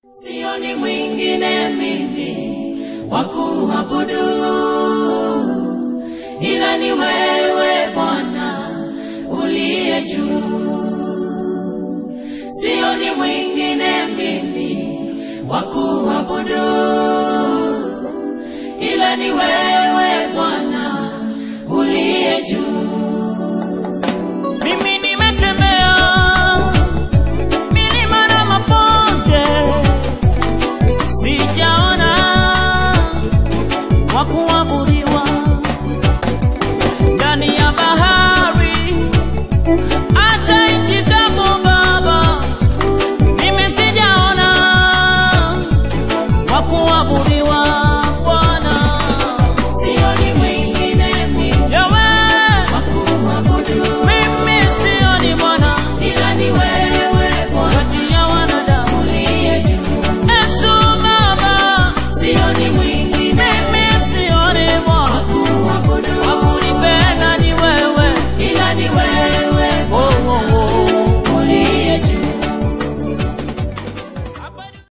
Sioni mwingine mimi wa kuabudu ila ni wewe Bwana uliye juu. Sioni mwingine mimi wa kuabudu ila ni wewe